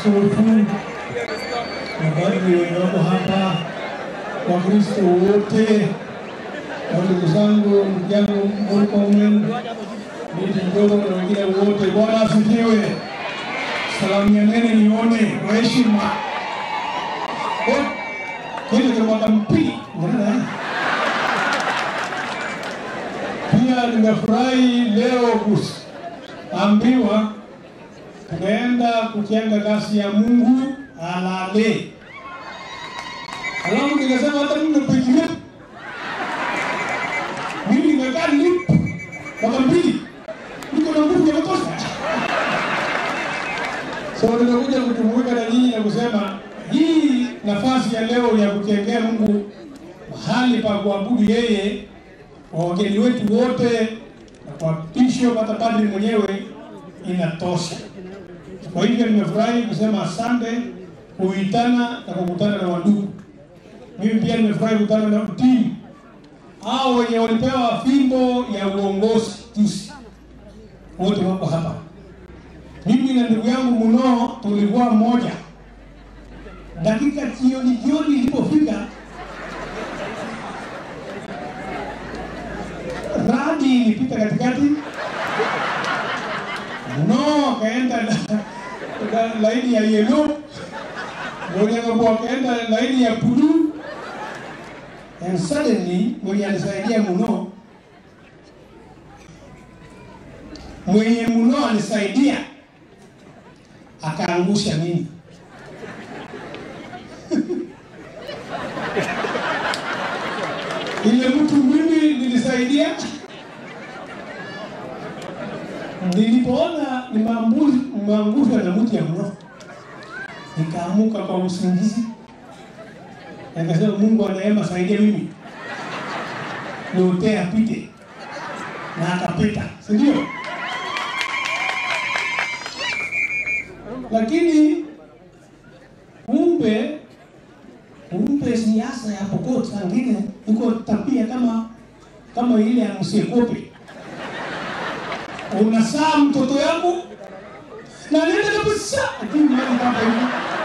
askofu, mapadri walioko hapa, Wakristo wote na ndugu zangu, ndugu yangu Murkomen, miti mdogo na wengine wote, Bwana asifiwe. Salamianeni nione kwa heshima. Eh, Kile cha mwaka mpili unaona? Pia nimefurahi leo kuambiwa tunaenda kujenga kasi ya Mungu alale. Alafu nikasema hata mimi napigia mimi nimekaa lip mwaka mbili, niko na nguvu ya kutosha. So nimekuja kujumuika na nyinyi na kusema hii nafasi ya leo ya kujengea Mungu mahali pa kuabudu yeye, kwa wageni wetu wote na kwa bishop hata padri mwenyewe inatosha. Kwa hivyo nimefurahi kusema asante kuitana na kukutana na wandugu. Mimi pia nimefurahi kukutana na timu hao wenye walipewa fimbo ya uongozi juzi, wote wako hapa. Mimi na ndugu yangu Muno tulikuwa mmoja. Dakika jioni jioni ilipofika, radi ilipita katikati, Muno akaenda na- na laini ya yellow, Mwenye akaenda laini ya blue and suddenly mwenye alisaidia Muno mwenye Muno alisaidia akaangusha mimi. Ile mtu mimi nilisaidia, nilipoona nimeambu- nimeangushwa na mtu ya Muno, nikaamuka kwa usingizi Nikasema Mungu wa neema saidia mimi. Niotee apite. Na akapita, si ndio? Lakini kumbe kumbe siasa ya Pokot saa ingine iko tabia kama kama ile ya msiekope. Unasaa mtoto yangu na nenda kabisa, lakini mali kama hivi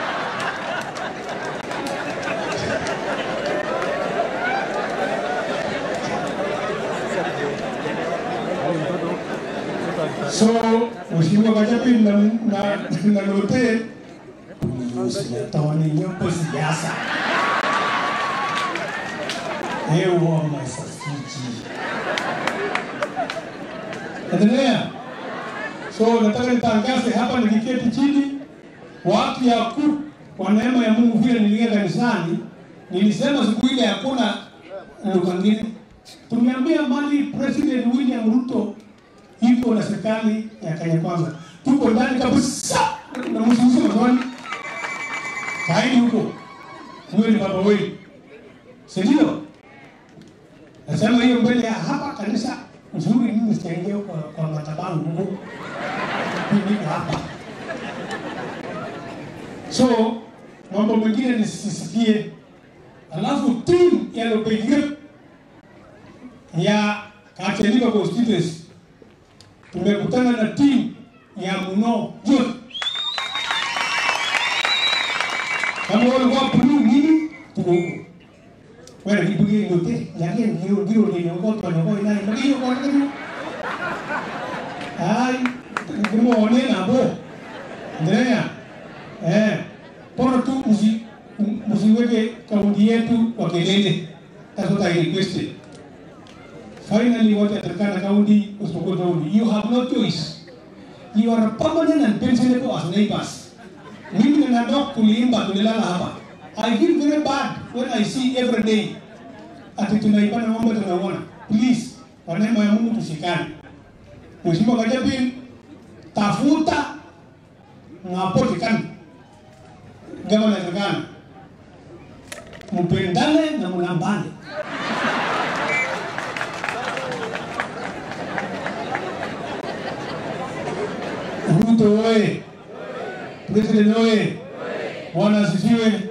So, Mheshimiwa Gachagua na na na lote usiyatawani nyopo siasa. Ewa masasiji. Endelea. So, nataka nitangaze hapa nikiketi chini watu ya ku kwa neema ya Mungu vile niliingia kanisani nilisema siku ile hakuna lugha ngine. Tumeambia mali President William Ruto iko na serikali ya Kenya Kwanza, tuko ndani kabisa na msiusi maswali kaini huko, huyo ni baba wenu, si ndio? Nasema hiyo mbele ya hapa kanisa nzuri, mimi sitaingia kwa, kwa madhabahu huko, mimi niko hapa. So mambo mengine nisisikie, alafu timu ya Lopegira ya Kachenika constituency tumekutana na timu ya Muno yote. Kama walikuwa blue nini, tuko huko. Wewe kibugi yote, lakini ndio ndio ndio ngoto na ngoi nani, ndio kwa nini? Ai, kumuone na bo. Ndrea. Eh, bora tu usi msiweke kaunti yetu kwa kelele. That's what I requested. Finally, what at Turkana County, Usmoko County, you have no choice. You are permanent and pensionable as neighbors. Mimi na dog kuliimba tulilala hapa. I feel very bad when I see every day ati tunaibana ng'ombe tunaona. Please, kwa neema ya Mungu tushikane. Mheshimiwa Gachagua, tafuta ngapotikana gavana Turkana, mpendane na mlambane. Ruto oye! President oye! Bwana asifiwe!